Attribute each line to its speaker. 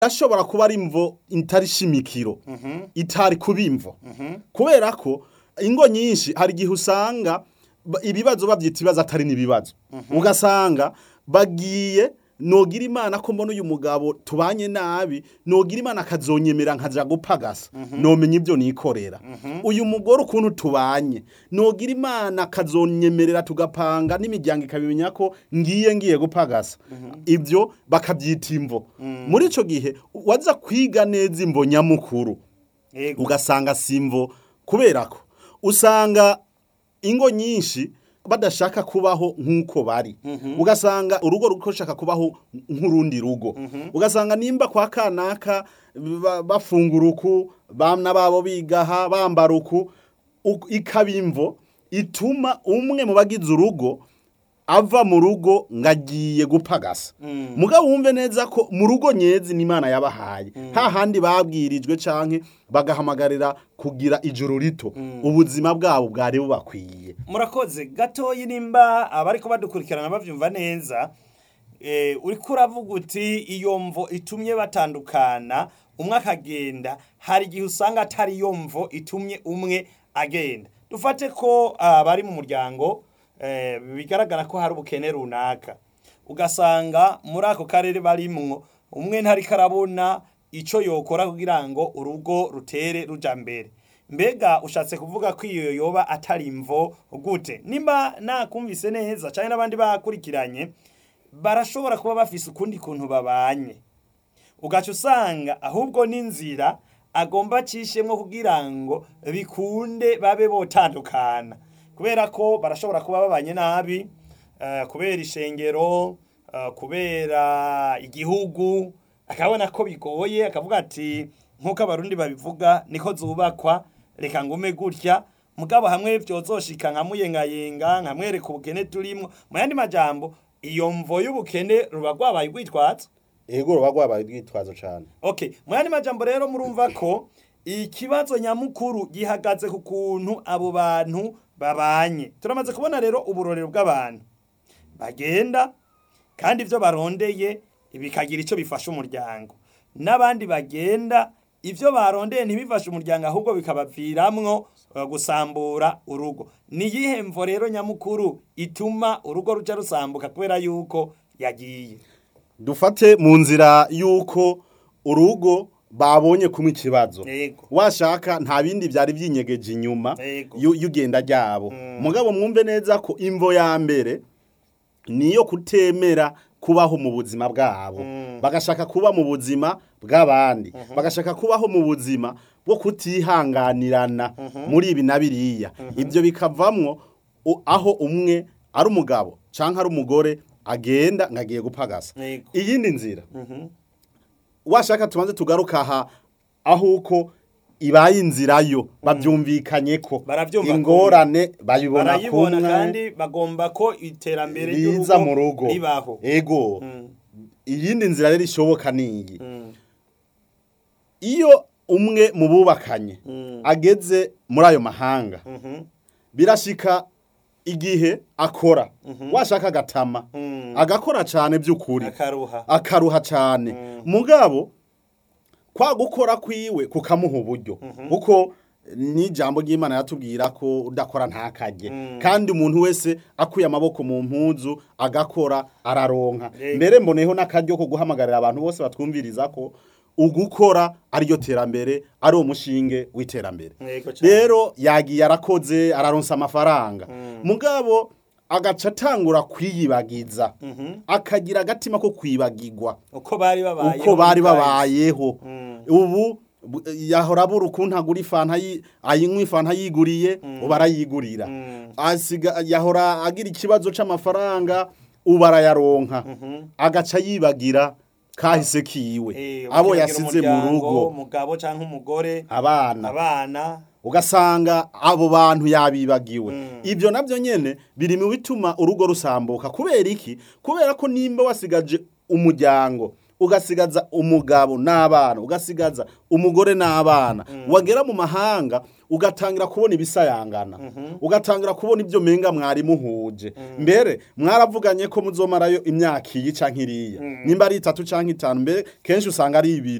Speaker 1: ashobora kuba ari imvo itari shimikiro itari kuba imvo kubera ko ingo nyinshi hari igihe usanga ba- ibibazo babyita ibibazo atari n'ibibazo ugasanga bagiye nogira imana ko mbona uyu mugabo tubanye nabi nogira imana akazonyemera nkaja gupagasa nomenya ibyo nikorera uyu mugore ukuntu tubanye nogira imana akazonyemerera tugapanga n'imiryango ikabimenya ko ngiye ngiye gupagasa ibyo bakabyita imvo muri ico gihe waza kwiga neza imvo nyamukuru
Speaker 2: Yego.
Speaker 1: ugasanga simvo kubera ko usanga ingo nyinshi badashaka kubaho nk'uko bari ugasanga urugo rushaka kubaho nk'urundi rugo ugasanga nimba kwa kanaka ba- bafungura uku bana babo bigaha bambara uku u- ikaba imvo ituma umwe mu bagize urugo ava mu rugo ngagiye gupagasa mugabo wumve neza ko mu rugo nyezi n'imana yabahaye hahandi babwirijwe canke bagahamagarira kugira ijoro rito ubuzima bwabo bwari bubakwiye
Speaker 2: murakoze gatoyi nimba abariko badukurikirana bavyumva neza eh, uriko uravuga uti iyo mvo itumye batandukana umwe akagenda hari igihe usanga atari iyo mvo itumye umwe agenda dufate ko abari mu muryango eh, bigaragara ko hari ubukene runaka ugasanga muri ako karere barimwo umwe ntariko arabona ico yokora kugira ngo urugo rutere ruja mbere mbega ushatse kuvuga ko iyo yoba atari imvo gute nimba nakumvise neza cyane n'abandi bakurikiranye barashobora kuba bafise ukundi kuntu babanye ugaca usanga ahubwo n'inzira agomba acishemwo kugira ngo bikunde babe botandukana kubera ko barashobora kuba babanye nabi eh, kubera ishengero eh, kubera igihugu akabona ko bigoye akavuga ati nk'uko abarundi babivuga niko zubakwa reka ngume gutya mugabo hamwe vyozoshika nkamuyengayenga nkamwereka ubukene turimwo mu yandi majambo iyo mvo y'ubukene ruba rwabaye urwitwazo
Speaker 1: ego ruba rwabaye urwitwazo cane
Speaker 2: okay mu yandi majambo rero murumva ko ikibazo nyamukuru gihagaze ku kuntu abo bantu babanye turamaze kubona rero uburorero bw'abantu bagenda kandi ibyo barondeye bikagira icyo bifasha umuryango n'abandi bagenda ibyo barondeye ntibifashe umuryango ahubwo bikabaviramwo eh, gusambura urugo ni iyihe mvo rero nyamukuru ituma urugo ruca rusambuka kubera yuko yagiye
Speaker 1: dufate mu nzira y'uko urugo babonye kumwe ikibazo
Speaker 2: yego
Speaker 1: washaka nta bindi byari byinyegeje inyuma
Speaker 2: Yego.
Speaker 1: yu- y'ugenda ryabo mugabo mwumve neza ko imvo ya mbere niyo kutemera kubaho mu buzima bwabo bagashaka kuba mu buzima bw'abandi bagashaka kubaho mu buzima bwo kutihanganirana muri ibi na biriya ibyo bikavamwo u- aho umwe ari umugabo cyangwa ari umugore agenda ngagiye gupagasa
Speaker 2: Yego.
Speaker 1: iyindi nzira washaka tubanze tugaruka aha aho uko ibaye inzira yo babyumvikanye ko
Speaker 2: Baravyumva
Speaker 1: ingorane bayibona
Speaker 2: barayibona
Speaker 1: kumwe
Speaker 2: kandi bagomba ko iterambere
Speaker 1: riza mu rugo
Speaker 2: ribaho
Speaker 1: ego
Speaker 2: Mm,
Speaker 1: iyindi nzira rero ishoboka niyi
Speaker 2: mm,
Speaker 1: iyo umwe mu bubakanye
Speaker 2: mm,
Speaker 1: ageze muri ayo mahanga
Speaker 2: mhm,
Speaker 1: birashika igihe akora washaka agatama
Speaker 2: mm.
Speaker 1: agakora cyane by'ukuri
Speaker 2: akaruha
Speaker 1: akaruha cyane mugabo kwa gukora kwiwe kukamuha uburyo kuko n'ijambo ry'imana yatubwira ko udakora ntakajye kandi umuntu wese akuye amaboko mu mpuzu agakora araronka
Speaker 2: Yego.
Speaker 1: mbere mboneyeho n'akaryo ko guhamagarira abantu bose batwumviriza ko ugukora ariryo terambere ari umushinge w'iterambere
Speaker 2: Yego cane.
Speaker 1: rero yagiye arakoze araronsa amafaranga mugabo agaca atangura kwiyibagiza akagira agatima ko kwibagirwa
Speaker 2: uko bari babaye
Speaker 1: uko bari babayeho
Speaker 2: Mm.
Speaker 1: ubu bu- yahora abura ukuntu agura ifanta yi- ayinywa ifanta yiguriye ubu arayigurira asiga yahora agira ikibazo c'amafaranga ubu arayaronka agaca yibagira kahise kiwe
Speaker 2: Eh,
Speaker 1: abo
Speaker 2: ukibagira
Speaker 1: yasize mu
Speaker 2: umuryango,
Speaker 1: rugo
Speaker 2: umugabo canke umugore
Speaker 1: abana
Speaker 2: abana
Speaker 1: ugasanga abo bantu yabibagiwe ibyo nabyo nyene biri mu bituma urugo rusambuka kubera iki kubera ko nimba wasigaje umuryango ugasigaza umugabo n'abana ugasigaza umugore n'abana wagera mu mahanga ugatangira kubona ibisayangana ugatangira kubona ibyo menga mwari muhuje mbere mwaravuganye ko muzomarayo imyaka iyi canke iriya nimba ari itatu canke itanu mbere kenshi usanga ari ibiri